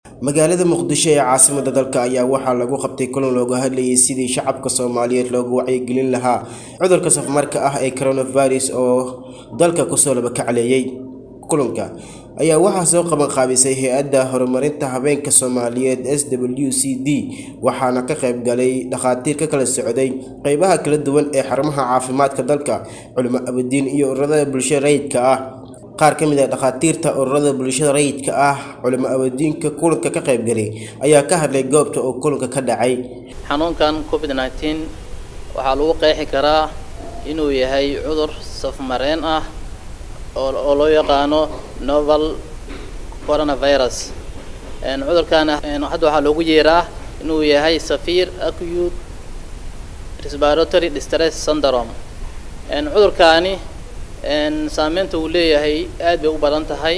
magaalada muqdisho ee caasimada dalka ayaa waxaa lagu qabtay kulan looga hadlayay sidii shacabka soomaaliyeed loogu wacyigelin lahaa cudurka safmarka ah ee coronavirus oo dalka kusoo labakacleeyay kulanka ayaa waxaa soo qabanqaabisay hay-adda horumarinta habeenka soomaaliyeed s w c d waxaana ka qayb galay dhakhaatiir ka kala socday qeybaha kala duwan ee xarumaha caafimaadka dalka culimo abadiin iyo ururada bulshada rayidka ah qaar ka mid a dhakhaatiirta ururada bulshada rayidka ah culimo abadiinka kulanka ka qaybgalay ayaa ka hadlay goobta oo kulanka ka dhacay xanuunkan covid nneteen waxaa lagu qeexi karaa inuu yahay cudur safmareen ah oo loo yaqaano novel coronavirus cudurkan hadda waxaa loogu yeeraa inuu yahay safir acute respiratory distress syndrome cudurkaani saameynta uu leeyahay aad bay u badan tahay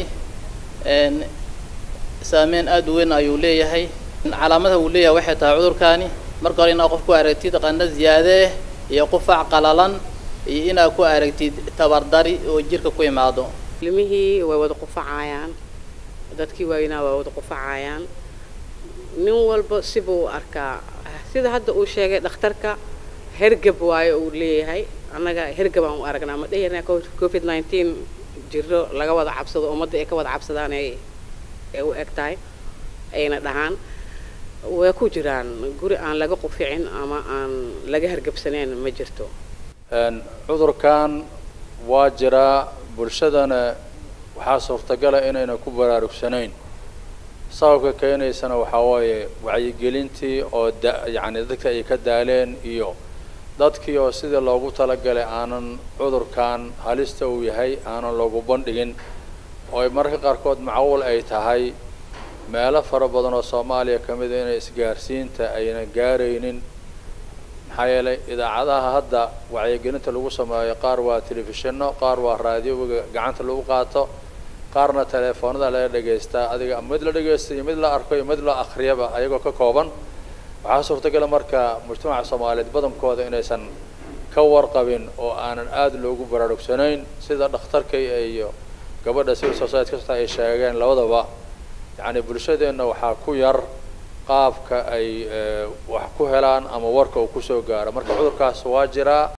saameyn aad u weyn ayuu leeyahay calaamadaha uu leeyahay waxay tahay cudurkaani marka hore inaad qof ku aragtid qandho ziyaade iyo qufac qalalan iyo inaad ku aragtid tabardari oo jirka ku imaado ilmihii way wada qufacayaan dadkii waaweynaa way wada qufacayaan nin walba sibuu arkaa sida hadda uu sheegay dhakhtarka hergab waayo uu leeyahay annaga hergab aan u aragnaa ma dhehirna covid nineteen jiro laga wada cabsado ummadda ay ka wada cabsadaan ay ay u eg tahay ayna dhahaan way ku jiraan guri aan laga quficin ama aan laga hergabsanayn ma jirto cudurkan waa jiraa bulshadana waxaa suurtagala inayna ku baraarugsanayn sababka keenaysana waxaa waaye wacyigelintii oo da yacni dadka ay ka daaleen iyo dadkii oo sidii loogu talagalay aanan cudurkan halista uu yahay aanan loogu bandhigin oo ay mararka qaarkood macquul ay tahay meelo fara badan oo soomaaliya ka mida inay isgaarsiinta ayna gaaraynin maxaa yeelay idaacadaha hadda wacyigelinta lagu sameeyo qaar waa telefishinno qaar waa raadioga gacanta lagu qaato qaarna teleefoonada laga dhegaystaa adiga mid la dhegaysta iyo mid la arko iyo mid la akriyaba ayagoo ka kooban waxaa suurtagala marka mujtamaca soomaaliyeed badankooda inaysan ka warqabin oo aanan aada loogu baraarugsanayn sida dhakhtarka iyo gabadha civil society kasta ay sheegeen labadaba yacni bulshadeenna waxaa ku yar qaabka ay wax ku helaan ama warka uu kusoo gaaro marka cudurkaas waa jiraa